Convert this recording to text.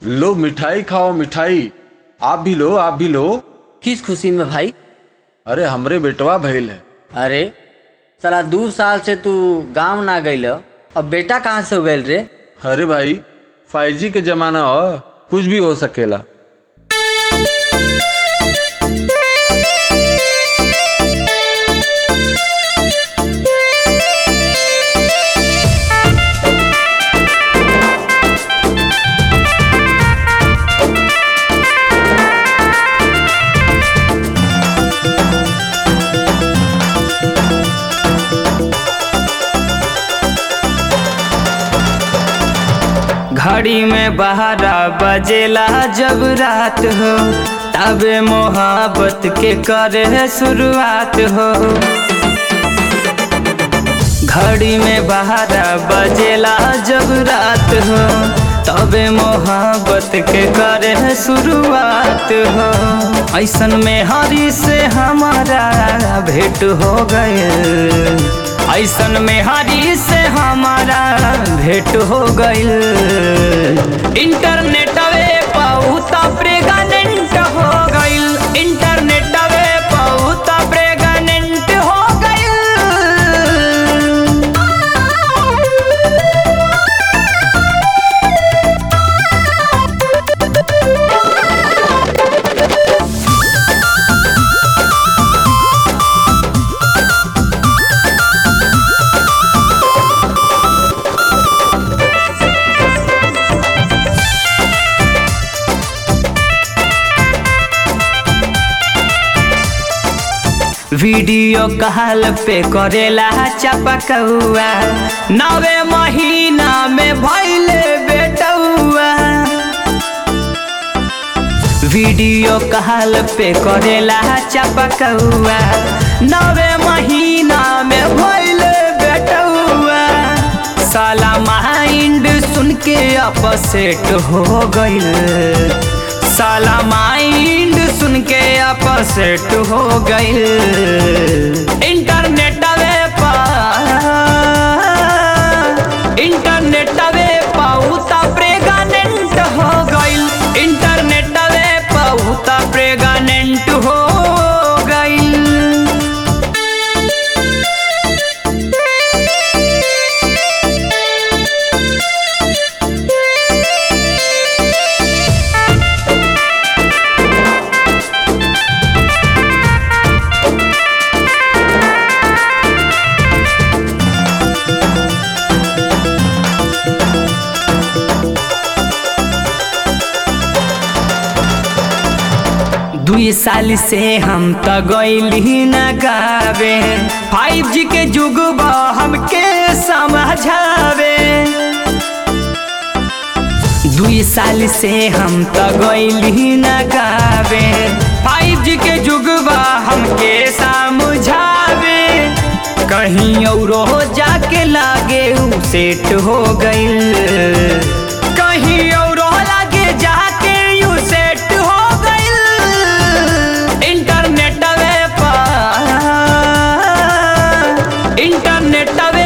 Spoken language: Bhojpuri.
लो मिठाई खाओ मिठाई आप भी लो आप भी लो किस खुशी में भाई अरे हमरे बेटवा भइल है अरे साला दू साल से तू गांव ना गइल अब बेटा कहाँ से हो गइल रे अरे भाई फाइव जी के जमाना हो कुछ भी हो सकेला घड़ी में बारह बजेला जब रात हो तबे मोहब्बत के करे शुरुआत हो घड़ी में बारह बजेला जब रात हो तबे मोहब्बत के करे शुरुआत हो ऐसन में हरी से हमारा भेंट हो गए ऐसन में हरी से हमारा भेंट हो गइल इंटरनेटवे बहुत प्रेगनेंट हो गइल इंटरनेटवे बहुत प्रेगनेंट हो गइल वीडियो कॉल पे करेला चपकौआ नवे महीना में भैले बेटौआ वीडियो कॉल पे करेला चपकौआ नवे महीना में भैले बेटौआ साला माइंड सुन के अपसेट हो गइल साला माइंड सुन के अपसेट हो गइल इंटरनेटवे पर इंटरनेटवे बहुत प्रेगनेंट हो गइल इंटरनेटवे बहुत प्रेगनेंट हो गइल दुई साल से हम त गइली न गावे फाइव जी के जुग बा हमके समझावे दुई साल से हम त गइली न गावे फाइव जी के जुग बा हमके समझावे कहीं औरो जाके लागे उ सेट हो गइल कहीं औरो लागे जाके यू सेट हो गइल इंटरनेटवे पर इंटरनेटवे